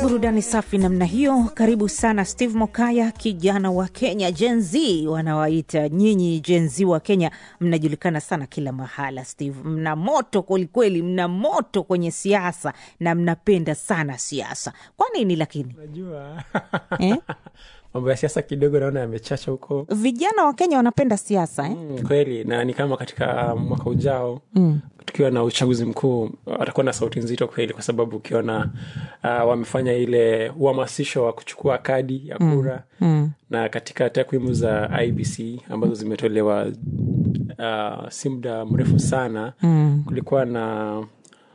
burudani safi namna hiyo. Karibu sana Steve Mokaya, kijana wa Kenya, Gen Z wanawaita nyinyi. Gen Z wa Kenya mnajulikana sana kila mahala. Steve, mna moto kwelikweli, mna moto kwenye siasa na mnapenda sana siasa. Kwa nini lakini Unajua eh? mambo ya siasa kidogo naona yamechacha huko vijana wa Kenya wanapenda siasa eh? mm, kweli, na ni kama katika mwaka ujao mm. tukiwa na uchaguzi mkuu watakuwa na sauti nzito kweli, kwa sababu ukiona uh, wamefanya ile uhamasisho wa kuchukua kadi ya kura Mm. na katika takwimu za IBC ambazo zimetolewa uh, si muda mrefu sana Mm. kulikuwa na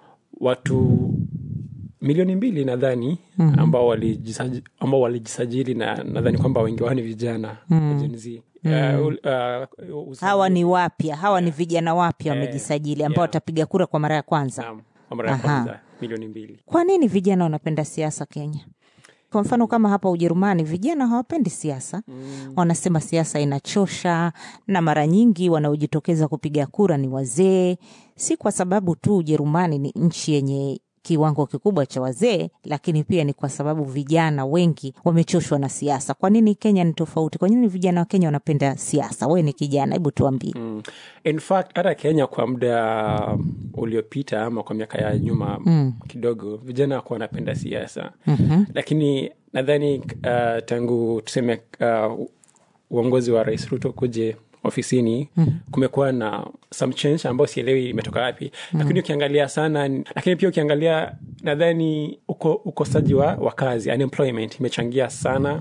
watu milioni mbili nadhani mm-hmm. ambao walijisajili, ambao walijisajili na nadhani kwamba wengi wao ni vijana mm. Gen Z. Uh, ul- uh, usajili- Hawa ni wapya, hawa ni vijana wapya wamejisajili, ambao yeah. watapiga kura kwa mara ya kwanza. Naam, kwa mara ya Aha. kwanza milioni mbili Kwa nini vijana wanapenda siasa Kenya? Kwa mfano kama hapa Ujerumani, vijana hawapendi siasa mm. Wanasema siasa inachosha, na mara nyingi wanaojitokeza kupiga kura ni wazee. Si kwa sababu tu Ujerumani ni nchi yenye kiwango kikubwa cha wazee, lakini pia ni kwa sababu vijana wengi wamechoshwa na siasa. Kwa nini Kenya ni tofauti? Kwa nini vijana wa Kenya wanapenda siasa? Wewe ni kijana, hebu tuambie. Mm. In fact hata Kenya kwa muda uliopita ama kwa miaka ya nyuma mm. kidogo vijana wakuwa wanapenda siasa mm-hmm. lakini nadhani uh, tangu tuseme uh, uongozi wa Rais Ruto kuje ofisini mm. kumekuwa na some change ambayo sielewi imetoka wapi mm. lakini ukiangalia sana lakini pia ukiangalia nadhani uko, ukosaji wa, wa kazi unemployment imechangia sana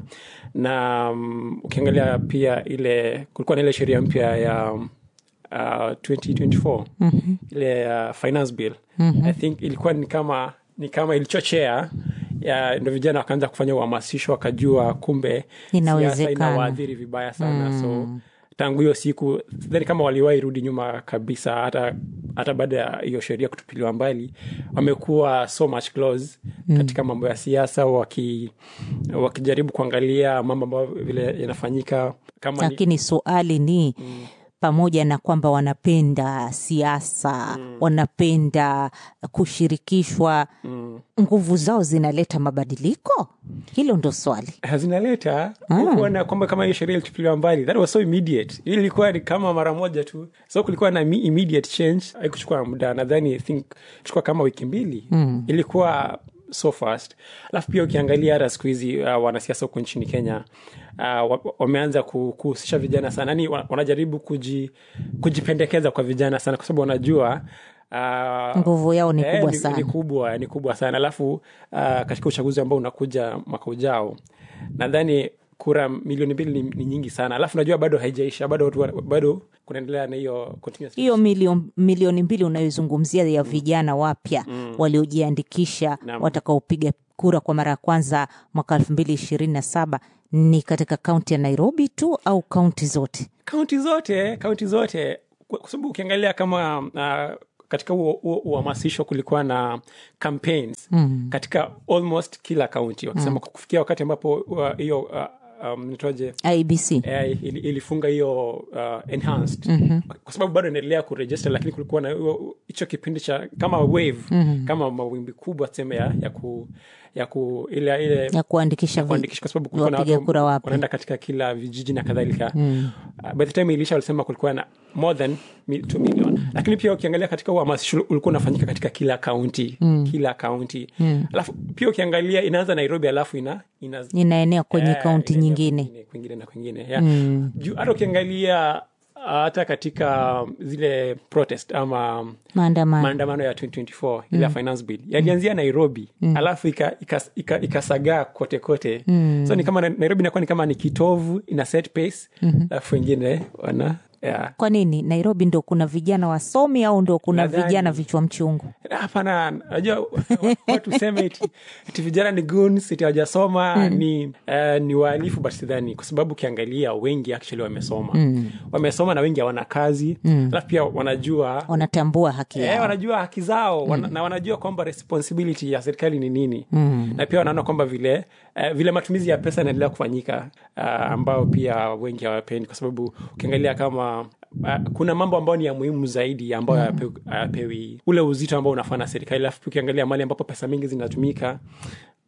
na um, ukiangalia pia ile kulikuwa na ile sheria mpya ya um, uh, 2024 mm-hmm. ile uh, finance bill mm-hmm. i think ilikuwa ni kama ni kama ilichochea ya ndo vijana wakaanza kufanya uhamasisho wakajua kumbe Inawezekana. siasa inawaadhiri vibaya sana mm. so tangu hiyo siku sidhani kama waliwahi rudi nyuma kabisa hata hata baada ya hiyo sheria kutupiliwa mbali wamekuwa so much close mm. katika mambo ya siasa waki, wakijaribu kuangalia mambo ambayo vile yanafanyika kama ni, lakini suali ni mm. pamoja na kwamba wanapenda siasa mm. wanapenda kushirikishwa mm. nguvu zao zinaleta mabadiliko hilo ndo swali zinaleta kuona kwamba kama hiyo sheria ilitupiliwa mbali that was so immediate Hii ilikuwa ni kama mara moja tu so kulikuwa na mi- immediate change haikuchukua muda nadhani I think chukua kama wiki mbili mm. ilikuwa so fast alafu pia ukiangalia hata siku hizi uh, wanasiasa huko nchini kenya uh, wa- wameanza ku- kuhusisha vijana sana yani wa- wanajaribu kuji, kujipendekeza kwa vijana sana kwa sababu wanajua uh, nguvu yao ni kubwa ni, sana ni kubwa ni kubwa sana alafu uh, katika uchaguzi ambao unakuja mwaka ujao nadhani kura milioni mbili ni, ni nyingi sana alafu najua bado haijaisha bado watu wa- bado kunaendelea na hiyo continuous- hiyo milioni, milioni mbili unayozungumzia ya vijana wapya mm. waliojiandikisha Naam. watakaopiga kura kwa mara ya kwanza mwaka elfu mbili ishirini na saba ni katika kaunti ya nairobi tu au kaunti zote kaunti zote kaunti zote kwa kwa sababu ukiangalia kama uh, katika huo huo uhamasisho kulikuwa na campaigns mm. katika almost kila kaunti wakisema mm. kufikia wakati ambapo uh, hiyo uh, um, nitoje ibc AI ili- ilifunga hiyo uh, enhanced mm-hmm. kwa sababu bado inaendelea kuregister lakini kulikuwa na hiyo- hicho kipindi cha kama wave mm-hmm. kama mawimbi kubwa tuseme ya, ya ku ya ku ile ile ya kuandikisha vi- kuandikisha kwa sababu kulikuwa na wapiga watu kura wapya wanaenda katika kila vijiji na kadhalika mm. uh, by the time ilisha walisema kulikuwa na more than 2 million lakini pia ukiangalia katika uhamasisho ulikuwa unafanyika katika kila kaunti mm. kila kaunti mm. alafu pia ukiangalia inaanza nairobi alafu ina, ina inaenea kwenye Eh, kaunti inaenea nyingine kwingine, kwingine na kwingine yeah. mm. juu hata ukiangalia uh, hata katika zile protest ama maandamano maandamano ya 2024 ile ya finance bill yalianzia nairobi alafu ikasagaa ika, ika, ikasagaa kote kote so ni kama na- nairobi inakuwa ni kama ni kitovu ina set pace alafu wengine wana yeah. kwa nini nairobi ndo kuna vijana wasomi au ndo kuna Nadhani- vijana vichwa mchungu hapana najua watu seme eti, eti vijana ni guns eti hawajasoma mm. ni uh, ni wahalifu but sidhani kwa sababu ukiangalia wengi actually wamesoma mm. wamesoma na wengi hawana kazi mm. alafu pia wanajua wanatambua haki Eh, yao wanajua haki zao wana, na wanajua kwamba responsibility ya serikali ni nini mm. na pia wanaona kwamba vile uh, vile matumizi ya pesa yanaendelea kufanyika uh, ambao pia wengi hawapendi kwa sababu ukiangalia kama uh, kuna mambo ambayo ni ya muhimu zaidi ambayo hayapewi hayapewi ule uzito ambao unafaa na serikali alafu pia ukiangalia mali ambapo pesa mingi zinatumika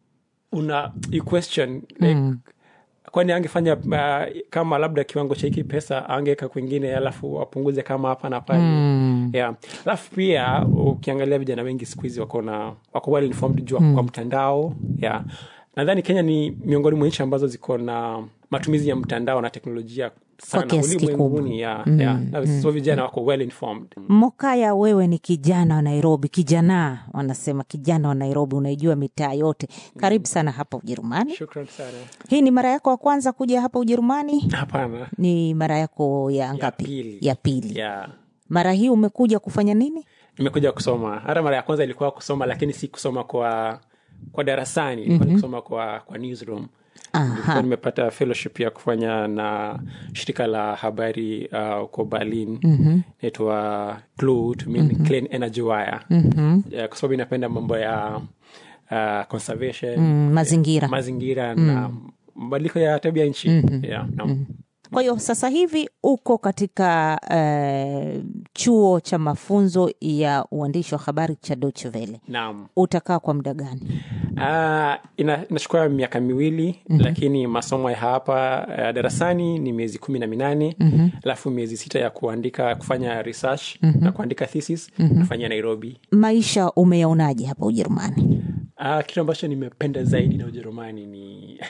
una you question like, kwani angefanya uh, kama labda kiwango cha hiki pesa angeweka kwingine alafu apunguze kama hapa na pale mm. yeah. alafu pia ukiangalia vijana wengi siku hizi wako na wako well informed juu mm. kwa mtandao yeah. nadhani kenya ni miongoni mwa nchi ambazo ziko na matumizi ya mtandao na teknolojia sana kiasi ulimwenguni yeah, yeah. Na so vijana wako well informed mokaya wewe ni kijana wa nairobi kijana wanasema kijana wa nairobi unaijua mitaa yote karibu sana hapa ujerumani shukran sana hii ni mara yako ya kwanza kuja hapa ujerumani hapana ni mara yako ya ngapi pili. ya pili yeah. mara hii umekuja kufanya nini nimekuja kusoma hata mara ya kwanza ilikuwa kusoma lakini si kusoma kwa kwa darasani ilikuwa mm-hmm. kusoma kwa kwa newsroom Nilikuwa nimepata fellowship ya kufanya na shirika la habari uh, uko berlin mm-hmm. naitwa Clue, to mean mm-hmm. clean energy wire mm-hmm. yeah, kwa sababu inapenda mambo ya uh, conservation mm, mazingira mazingira na mabadiliko ya tabia nchi mm-hmm. yeah, no. mm-hmm. kwa hiyo sasa hivi uko katika uh, chuo cha mafunzo ya uandishi wa habari cha Deutsche Welle naam utakaa kwa muda gani Uh, ina, inachukua miaka miwili mm-hmm. lakini masomo ya hapa uh, darasani ni miezi kumi na minane mm-hmm. alafu miezi sita ya kuandika kufanya research mm-hmm. na kuandika thesis mm-hmm. nafanyia nairobi maisha umeyaonaje hapa ujerumani uh, kitu ambacho nimependa zaidi na ujerumani ni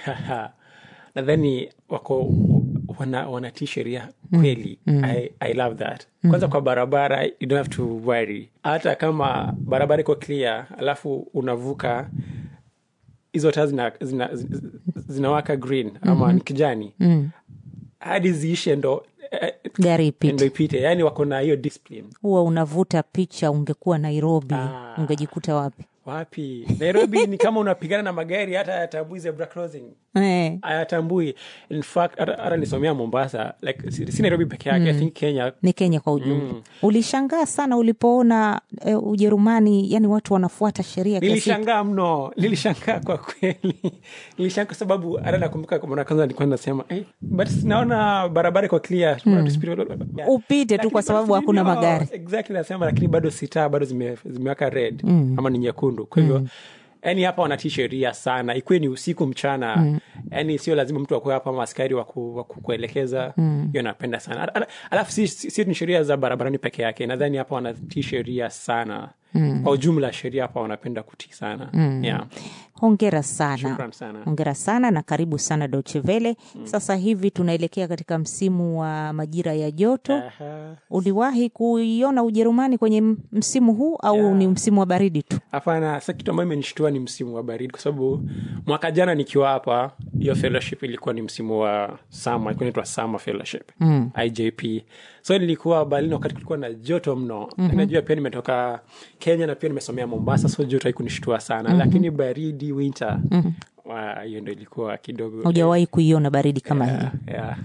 nadhani wako wana, wanatii sheria kweli mm. I, i love that kwanza mm. kwa barabara you don't have to worry hata kama barabara iko clear alafu unavuka hizo taa zina, zina, zina, zinawaka green ama mm-hmm. ni kijani mm. hadi ziishe ndo eh, gari ndo ipite ipite yani wako na hiyo discipline huwa unavuta picha ungekuwa nairobi Ah. ungejikuta wapi wapi nairobi ni kama unapigana na magari hata yatambui zebra crossing eh, ayatambui in fact hata hata nisomea mombasa like si si nairobi peke yake i think kenya ni kenya kwa ujumla ulishangaa sana ulipoona eh, ujerumani yani watu wanafuata sheria kiasi nilishangaa mno nilishangaa kwa kweli nilishangaa kwa sababu hata nakumbuka mara kwanza nilikuwa nasema eh, but naona barabara iko clear mm. Upite tu kwa sababu hakuna magari. exactly nasema lakini bado sita bado zime- zimewaka red mm. ama ni nyekundu kwa hivyo yani hapa wanatii sheria sana ikuwe ni usiku mchana yani sio lazima mtu akuwe hapa maaskari waku, waku kuelekeza hiyo napenda sana Ala- ala- alafu si, si, si ni sheria za barabarani peke yake nadhani hapa wanatii sheria sana mm. kwa ujumla sheria hapa wanapenda kutii sana mm. yeah. hongera sana Shukran sana. hongera sana na karibu sana dochevele mm. sasa hivi tunaelekea katika msimu wa majira ya joto Aha. uliwahi kuiona ujerumani kwenye m- msimu huu au Yeah. ni msimu wa baridi tu hapana sa kitu ambayo imenishtua ni msimu wa baridi kwa sababu mwaka jana nikiwa hapa hiyo fellowship ilikuwa ni msimu wa sama ilikuwa inaitwa summer fellowship mm. ijp so nilikuwa berlin wakati kulikuwa na joto mno mm-hmm. najua pia nimetoka kenya na pia nimesomea mombasa so joto haikunishtua sana mm-hmm. lakini baridi winter mm-hmm. wa, hiyo ndo ilikuwa kidogo hujawahi kuiona baridi kama hii yeah, yeah.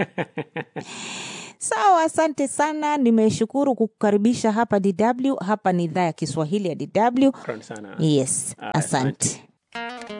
sawa asante sana nimeshukuru kukukaribisha hapa dw hapa ni idhaa ya kiswahili ya dw Shukrani sana yes Ah, asante